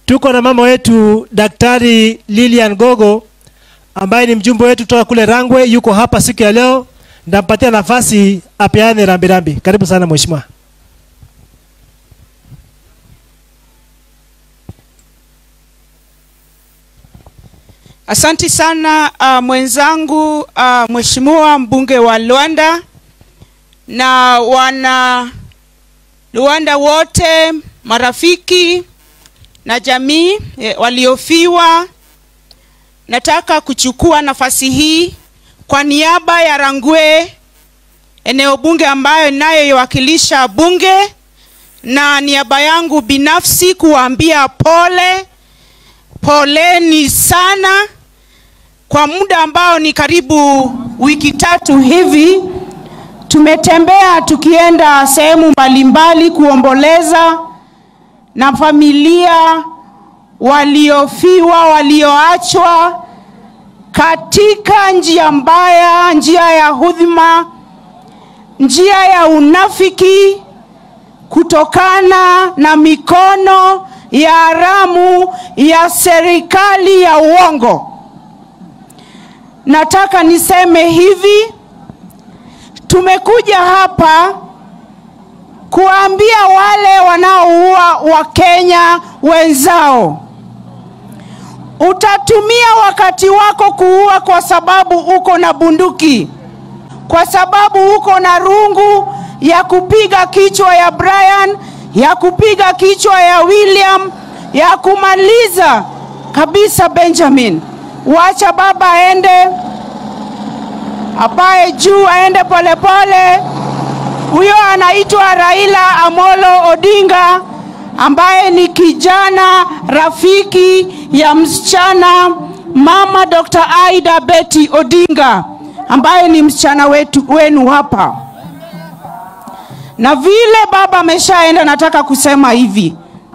Tuko na mama wetu Daktari Lilian Gogo ambaye ni mjumbe wetu kutoka kule Rangwe, yuko hapa siku ya leo. Ndampatia nafasi apeane rambirambi. Karibu sana mheshimiwa. Asanti sana uh, mwenzangu uh, mheshimiwa mbunge wa Luanda na wana Luanda wote, marafiki na jamii eh, waliofiwa. Nataka kuchukua nafasi hii kwa niaba ya Rangwe, eneo bunge ambayo inayoiwakilisha bunge, na niaba yangu binafsi kuwaambia pole, poleni sana kwa muda ambao ni karibu wiki tatu hivi tumetembea tukienda sehemu mbalimbali kuomboleza na familia waliofiwa, walioachwa katika njia mbaya, njia ya hudhima, njia ya unafiki, kutokana na mikono ya haramu ya serikali ya uongo. Nataka niseme hivi, tumekuja hapa kuambia wale wanaoua Wakenya wenzao, utatumia wakati wako kuua kwa sababu uko na bunduki, kwa sababu uko na rungu ya kupiga kichwa ya Brian, ya kupiga kichwa ya William, ya kumaliza kabisa Benjamin. Wacha baba aende apae juu, aende polepole. Huyo anaitwa Raila Amolo Odinga ambaye ni kijana rafiki ya msichana mama Dr. Aida Betty Odinga ambaye ni msichana wetu wenu hapa. Na vile baba ameshaenda, nataka kusema hivi,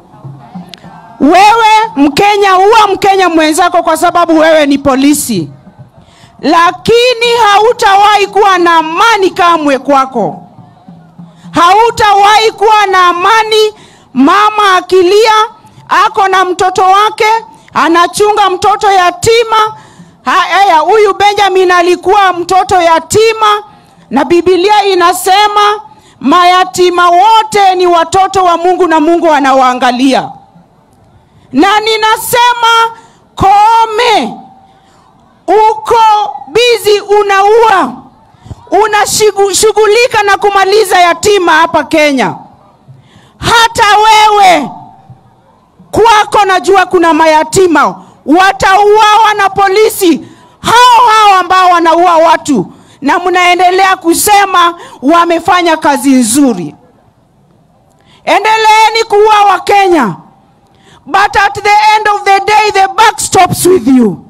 wewe Mkenya, huwa Mkenya mwenzako kwa sababu wewe ni polisi, lakini hautawahi kuwa na amani kamwe kwako hautawahi kuwa na amani. Mama akilia, ako na mtoto wake, anachunga mtoto yatima. Haya, huyu Benjamin alikuwa mtoto yatima, na Biblia inasema mayatima wote ni watoto wa Mungu na Mungu anawaangalia. Na ninasema Koome, uko bizi unaua unashughulika na kumaliza yatima hapa Kenya. Hata wewe kwako najua kuna mayatima watauawa na polisi hao hao ambao wanaua watu, na mnaendelea kusema wamefanya kazi nzuri. Endeleeni kuua Wakenya, but at the end of the day the buck stops with you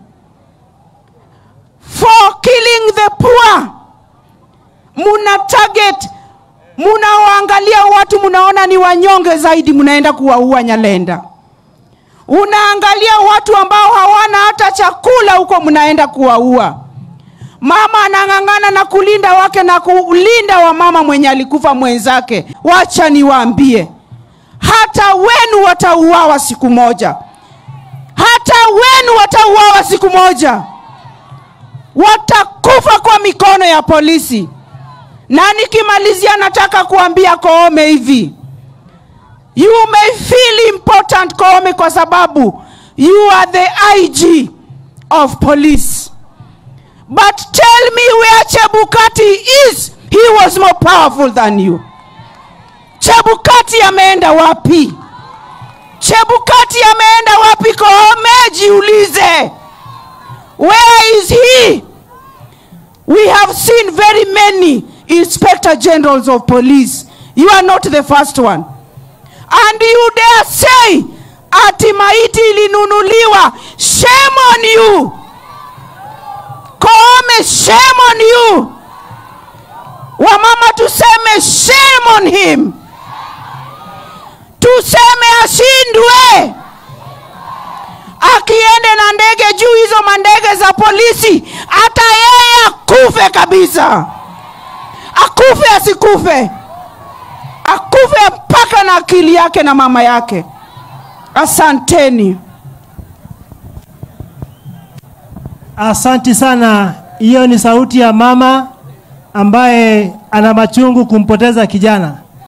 for killing the poor muna target, munawaangalia watu, munaona ni wanyonge zaidi, munaenda kuwaua Nyalenda. Unaangalia watu ambao hawana hata chakula huko, munaenda kuwaua. Mama anang'ang'ana na kulinda wake na kulinda wa mama mwenye alikufa mwenzake. Wacha niwaambie, hata wenu watauawa siku moja, hata wenu watauawa siku moja, watakufa kwa mikono ya polisi. Na nikimalizia, nataka kuambia Koome hivi, you may feel important Koome, kwa sababu you are the IG of police, but tell me where Chebukati is. He was more powerful than you. Chebukati ameenda wapi? Chebukati ameenda wapi? Koome, jiulize, where is he? We have seen very many inspector generals of police. You are not the first one. And you dare say ati maiti ilinunuliwa. Shame on you. Koome, shame on you. Wamama tuseme shame on him. Tuseme ashindwe. Akiende na ndege juu hizo mandege za polisi, hata yeye akufe kabisa akufe asikufe, akufe mpaka na akili yake na mama yake. Asanteni. Asanti sana. Hiyo ni sauti ya mama ambaye ana machungu kumpoteza kijana.